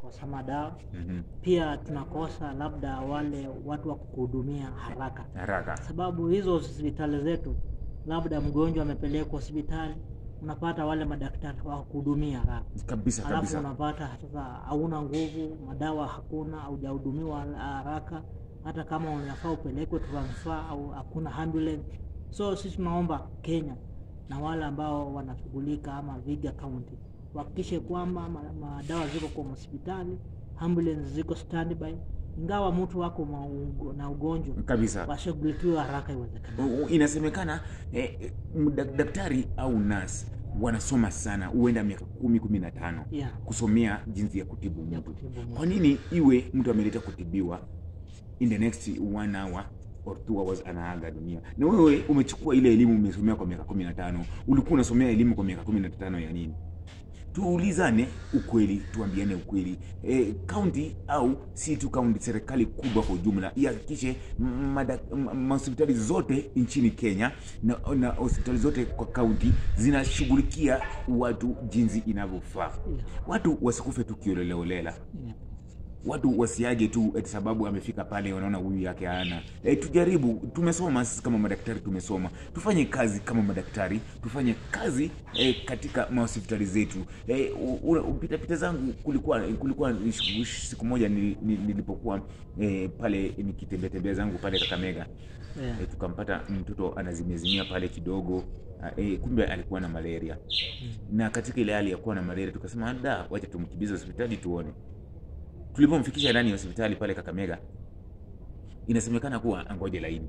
tunakosa madawa Mhm. pia tunakosa labda wale watu wa kukuhudumia haraka haraka sababu hizo hospitali zetu labda mgonjwa amepelekwa hospitali unapata wale madaktari wa kuhudumia haraka kabisa alafu kabisa unapata sasa hauna nguvu madawa hakuna haujahudumiwa haraka hata kama unafaa upelekwe transfer au hakuna ambulance so sisi tunaomba kenya na wale ambao wanashughulika ama viga county wahakikishe kwamba ma- madawa ziko kwa hospitali ambulance ziko standby ingawa mtu wako maugo- na ugonjwa kabisa washughulikiwe haraka iwezekanavyo U- u- inasemekana eh, eh, dak- daktari au nas wanasoma sana huenda miaka kumi kumi na tano yeah. kusomea jinsi ya kutibu ya mtu kutibu mtu. kwa nini iwe mtu ameleta kutibiwa in the next one hour or two hours anaaga dunia na wewe umechukua ile elimu umesomea kwa miaka kumi na tano ulikuwa unasomea elimu kwa miaka kumi na tano ya nini tuulizane ukweli tuambiane ukweli e, kaunti au si tu kaunti serikali kubwa kwa ujumla ihakikishe m- mada- m- mahospitali zote nchini kenya na, na hospitali zote kwa kaunti zinashughulikia watu jinsi inavyofaa Yeah. watu wasikufe tu kioleleolela Yeah. watu wasiage tu eti sababu amefika pale wanaona huyu yake ana e, tujaribu tumesoma sisi kama madaktari tumesoma tufanye kazi kama madaktari tufanye kazi e, katika mahospitali zetu e, pitapita zangu kulikuwa kulikuwa sh- sh- siku moja nili- nili- nilipokuwa e, pale nikitembea zangu pale kakamega Yeah. e, tukampata mtoto anazimezimia pale kidogo e, kumbe alikuwa na malaria na katika ile hali ya kuwa na malaria tukasema da wacha tumkibize hospitali tuone tulipomfikisha ndani ya hospitali pale kakamega inasemekana kuwa angoje laini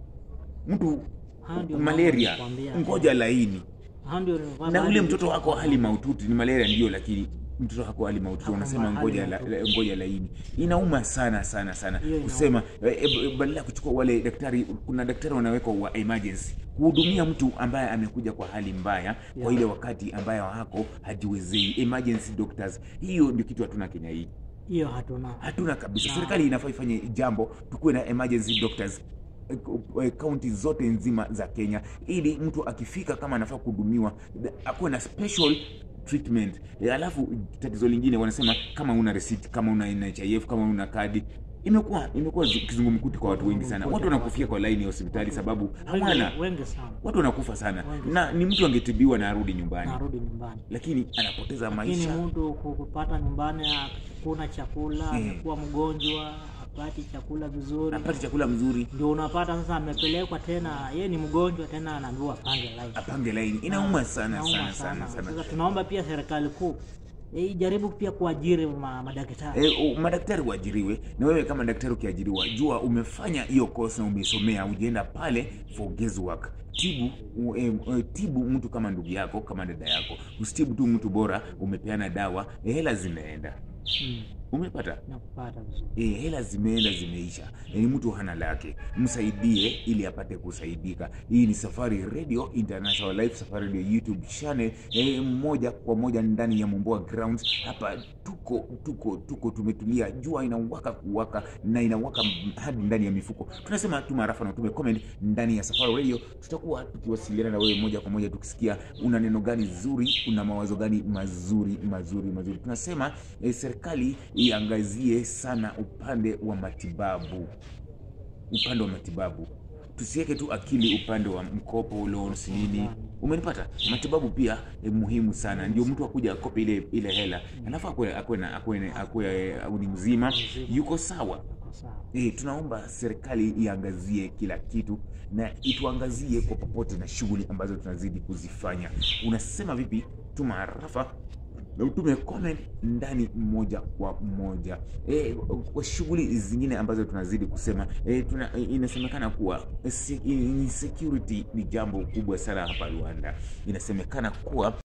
mtu Hao ndio malaria mambo nakwambia. ngoja laini Hao ndio nilikuwa na bado ule mtoto nikiwa- wako hali maututi ni malaria ndio lakini mtoto wako hali maututi Ako wanasema hali ngoja, la, mahututi. ngoja laini inauma sana sana sana Hiyo inauma. kusema eh, eh, badala ya kuchukua wale daktari kuna daktari wanawekwa wa emergency kuhudumia mtu ambaye amekuja kwa hali mbaya kwa Yeah. ile wakati ambayo hako hajiwezei emergency doctors hiyo ndio kitu hatuna kenya hii hiyo hatuna hatuna kabisa Na- serikali inafaa ifanye jambo tukuwe na emergency doctors eh, eh, kaunti zote nzima za kenya ili mtu akifika kama anafaa kuhudumiwa th- akuwe na special treatment Eh, alafu tatizo lingine wanasema kama una receipt kama una nhif kama una kadi imekuwa imekuwa zi- kizungumkuti kwa watu wengi sana watu wanakufia kwa laini ya hospitali sababu hawana wengi, wengi sana watu wanakufa sana Wengi na ni mtu angetibiwa na arudi nyumbani narudi nyumbani lakini anapoteza lakini maisha mtu ku- kupata nyumbani hakuna chakula Eh. amekuwa mgonjwa hapati chakula vizuri apate chakula mzuri ndio unapata sasa amepelekwa tena ye ni mgonjwa tena anaambiwa pange line apange laini inauma sana Inauma sana sana sana Sasa tunaomba pia serikali kuu eh, ijaribu pia kuajiri ma, madaktari E, madaktari waajiriwe na wewe kama daktari ukiajiriwa jua umefanya hiyo course na umesomea ujienda pale for guesswork tibu u, e, e, tibu mtu kama ndugu yako kama dada yako usitibu tu mtu bora umepeana dawa e, hela zinaenda mm, umepata na kupata vizuri e, hela zimeenda zimeisha e, ni mtu hana lake msaidie ili apate kusaidika hii ni safari radio international life safari radio youtube channel e, moja kwa moja ndani ya momboa grounds hapa tuko tuko tuko tumetulia jua inawaka kuwaka na inawaka m- hadi ndani ya mifuko tunasema tuma arafa na utume comment ndani ya safari radio tutakuwa tukiwasiliana na wewe moja kwa moja tukisikia una neno gani zuri una mawazo gani mazuri mazuri mazuri tunasema eh, serikali iangazie sana upande wa matibabu upande wa matibabu tusiweke tu akili upande wa mkopo loans nini umenipata matibabu pia eh, muhimu sana ndio mtu akuja akope ile ile hela alafu akwe akwe na akwe akwe au ni mzima yuko sawa Kwa sawa E, tunaomba serikali iangazie kila kitu na ituangazie kwa popote na shughuli ambazo tunazidi kuzifanya unasema vipi tuma arafa na utume comment ndani moja kwa moja e, kwa shughuli zingine ambazo tunazidi kusema e, tuna, e, inasemekana kuwa e, se- e, security ni jambo kubwa sana hapa rwanda inasemekana kuwa